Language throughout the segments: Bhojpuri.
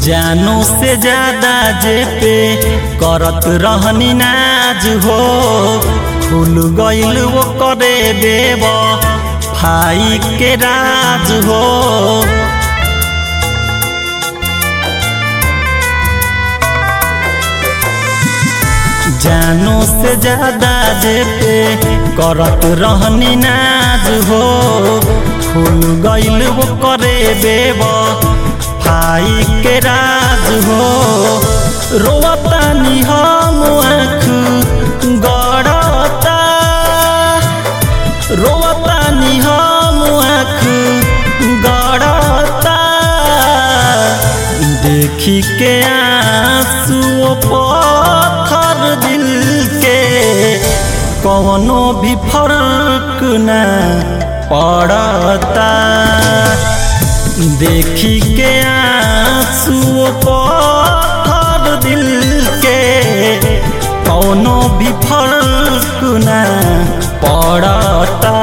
जानो से ज्यादा जे पे करत रहनी नाज हो खुल गइल वो करे देव भाई के राज हो जानो से ज्यादा जे पे करत रहनी नाज हो खुल गइल वो करे देव भाई के राज हो रोवतानी हम आँख गड़ता रोवतानी हम आँख गड़ता देखी के आंसू पत्थर दिल के कौनो भी फर्क न पड़ता देखी के आंसू पत्थर दिल के कौनो भी फर्क न पड़ता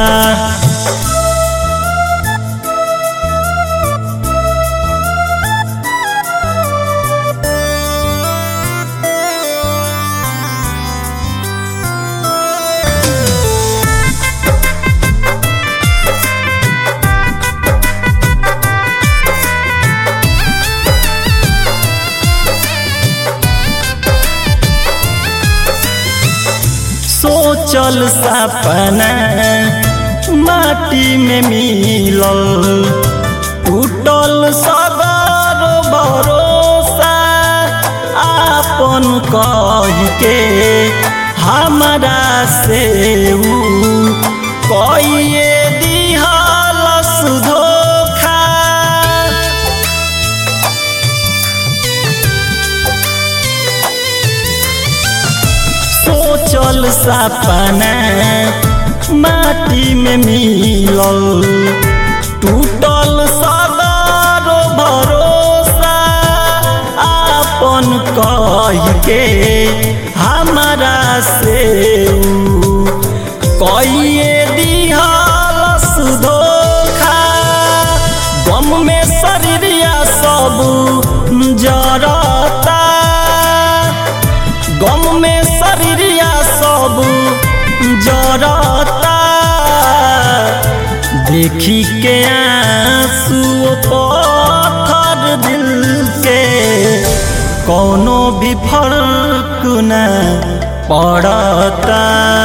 सोचल सपना माटी में मिलल टूटल सगर भरोसा आपन कह के हमारा से ऊ कइए दिहलस धोखा सोचल सपना माटी में मिलल टूटल सदर भरोसा आपन कह के हमारा से कइए दिहलस धोखा गम में शरीरिया सब जरता गम में शरीरिया सब जरता देखी के आंसू पत्थर दिल के कौनो भी फर्क न पड़ता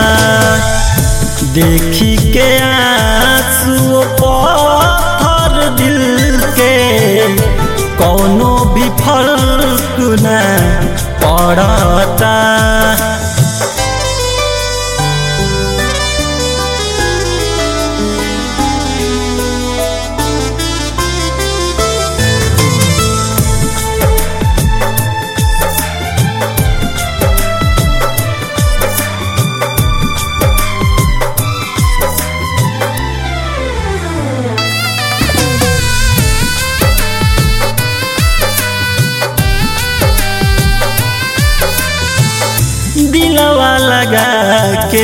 देखी के आंसू पत्थर दिल के कौनो भी फर्क न पड़ता दिलवा लगा के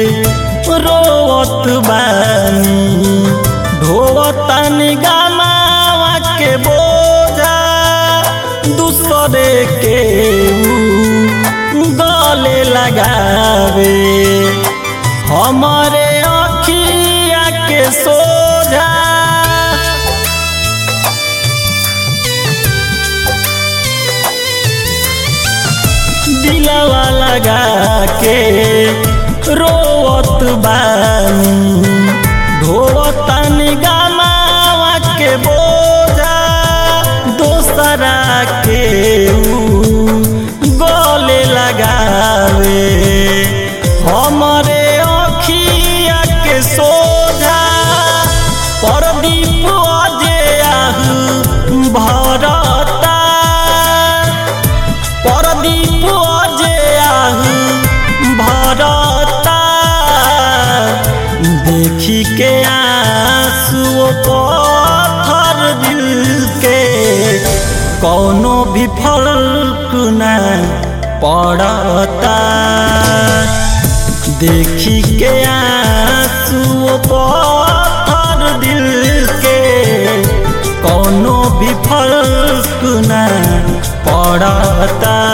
रोवत बानी ढोवतानी गानावा के बोझा दूसरे के ऊ गले लगावे हमारे अखिया के सोझा दिलवा लगा के रोवत बानी ढोवतानी गानावा के बोझा दोसरा के ऊ गले लगावे हमरे अखिया के सोझा परदीप अजे आहू भरता परदीप अजे आहू भरता देखी के आंसू पत्थर दिल के कौनो भी फर्क न पड़ता देखी के आंसू पत्थर दिल के कौनो भी फर्क न पड़ता